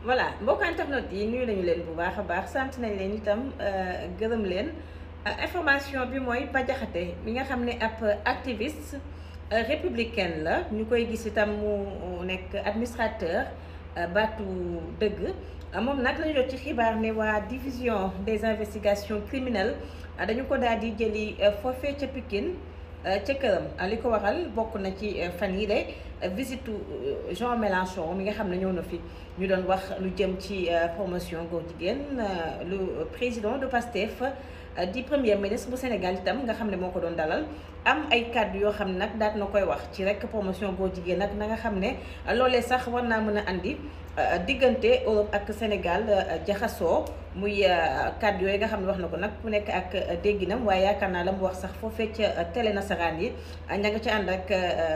voilà mbokk internet yi nuyu nañu leen bu baax a baax sant nañ leen itam gërëm leen information bi mooy Bah Diakhaté mi nga xam ne ab activiste républicaine la ñu koy gis itam mu nekk administrateur baatu dëgg moom nag lañu jot ci xibaar ne waa division des investigations criminelles dañu ko daal di jëli foofee ca Pikine ca këram li ko waral bokk na ci fan yi de visite Jean Mélenchon mi nga xam ne ñëw na fi ñu doon wax lu jëm ci promotion góor jigéen lu président de PASTEF di premier ministre bu Sénégal itam nga xam ne moo ko doon dalal am ay kàddu yoo xam ne nag daat na koy wax ci rek promotion góor jigéen nag na nga xam ne loolee sax war naa mën a andi diggante Europe ak Sénégal jaxasoo muy kàddu yooyu nga xam ne wax na ko nag ku nekk ak dégginam waaye yaakaar naa la mu wax sax foofee ca télé nasaraan yi ña nga ci ànd ak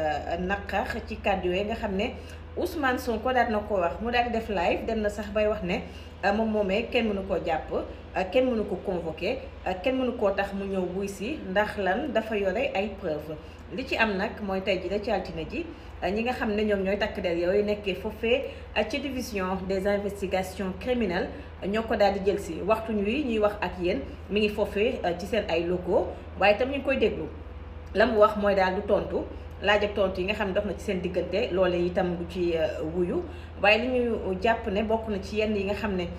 naqar ci kàddu yooyu nga xam ne Ousmane Sonko daal na ko wax mu daal di def live dem na sax bay wax ne moom moomee kenn mënu koo jàpp kenn mënu ko convoqué kenn mënu koo tax mu ñëw buy si ndax lan dafa yore ay preuve li ci am nag mooy tey ji da ci altine ji ñi nga xam ne ñoom ñooy takk der yooyu nekkee foofee ci division des investigations criminelles ñoo ko daal di jël si waxtu wi ñuy wax ak yéen mi ngi foofee ci seen ay locaux waaye itam ñu ngi koy déglu la mu wax mooy daal du tontu laaj ak tontu yi nga xam ne dox na ci seen diggante loole itam du ci wuyu waaye li ñu jàpp ne bokk na ci yenn yi nga xam ne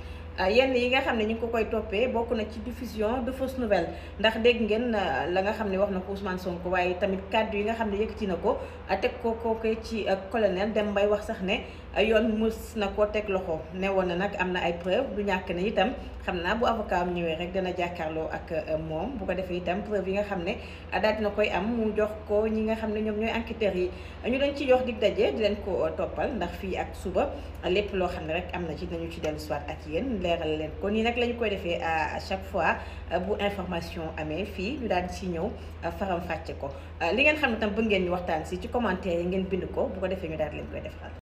yenn yi nga xam ne ñu ngi ko koy toppee bokk na ci diffusion de fausse nouvelle ndax dégg ngeen la nga xam ne wax na ko Ousmane Sonko waaye tamit kàddu yi nga xam ne yëkkati na ko teg ko kooke ci colonel dem bay wax sax ne yoon mës na koo teg loxo ne woon na nag am na ay preuve du ñàkk ne itam xam naa bu avocat am ñëwee rek dana jàkkaarloo ak moom bu ko defee itam preuve yi nga xam ne daal dina koy am mu jox ko ñi nga xam ne ñoom ñooy enquêteurs yi ñu leen ci jox dig daje di leen ko toppal ndax fii ak suba lépp loo xam ne rek am na ci nañu ci dellu soit ak yéen leeral leen ko nii nag la ñu koy defee à chaque fois bu information amee fii ñu daal di ci ñëw faram fàcce ko li ngeen xam ne tam bëgg ngeen ñu waxtaan si ci commentaire yi ngeen bind ko bu ko defee ñu daal di leen koy defal